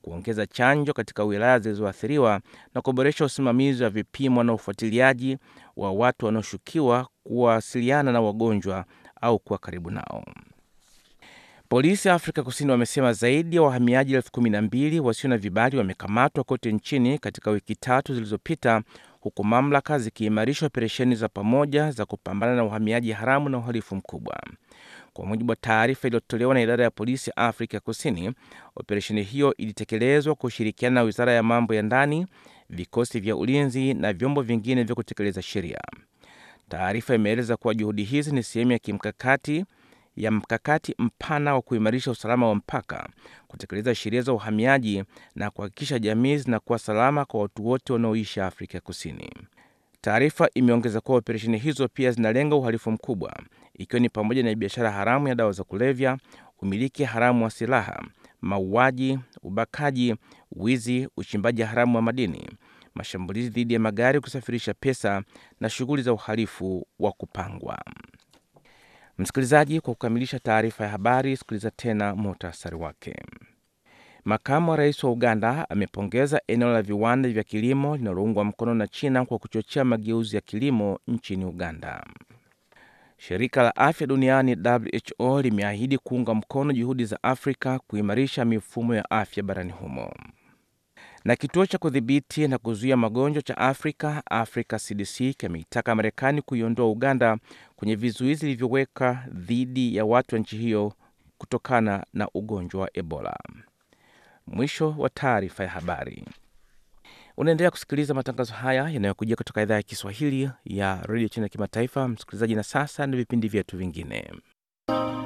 kuongeza chanjo katika wilaya zilizoathiriwa na kuboresha usimamizi wa vipimo na ufuatiliaji wa watu wanaoshukiwa kuwasiliana na wagonjwa au kuwa karibu nao. Polisi ya Afrika Kusini wamesema zaidi ya wahamiaji elfu kumi na mbili wasio na vibali wamekamatwa kote nchini katika wiki tatu zilizopita, huku mamlaka zikiimarisha operesheni za pamoja za kupambana na uhamiaji haramu na uhalifu mkubwa. Kwa mujibu wa taarifa iliyotolewa na idara ya polisi ya Afrika Kusini, operesheni hiyo ilitekelezwa kwa ushirikiana na wizara ya mambo ya ndani, vikosi vya ulinzi na vyombo vingine vya kutekeleza sheria. Taarifa imeeleza kuwa juhudi hizi ni sehemu ya kimkakati ya mkakati mpana wa kuimarisha usalama wa mpaka, kutekeleza sheria za uhamiaji na kuhakikisha jamii zinakuwa salama kwa watu wote wanaoishi Afrika Kusini. Taarifa imeongeza kuwa operesheni hizo pia zinalenga uhalifu mkubwa, ikiwa ni pamoja na biashara haramu ya dawa za kulevya, umiliki haramu wa silaha, mauaji, ubakaji, wizi, uchimbaji haramu wa madini, mashambulizi dhidi ya magari, kusafirisha pesa na shughuli za uhalifu wa kupangwa. Msikilizaji, kwa kukamilisha taarifa ya habari, sikiliza tena muhtasari wake. Makamu wa rais wa Uganda amepongeza eneo la viwanda vya kilimo linaloungwa mkono na China kwa kuchochea mageuzi ya kilimo nchini Uganda. Shirika la afya duniani WHO limeahidi kuunga mkono juhudi za Afrika kuimarisha mifumo ya afya barani humo. Na kituo cha kudhibiti na kuzuia magonjwa cha Afrika, Africa CDC, kimeitaka Marekani kuiondoa Uganda kwenye vizuizi vilivyoweka dhidi ya watu wa nchi hiyo kutokana na ugonjwa wa Ebola. Mwisho wa taarifa ya habari. Unaendelea kusikiliza matangazo haya yanayokujia kutoka idhaa ya Kiswahili ya redio China ya kimataifa, msikilizaji. Na sasa ni vipindi vyetu vingine.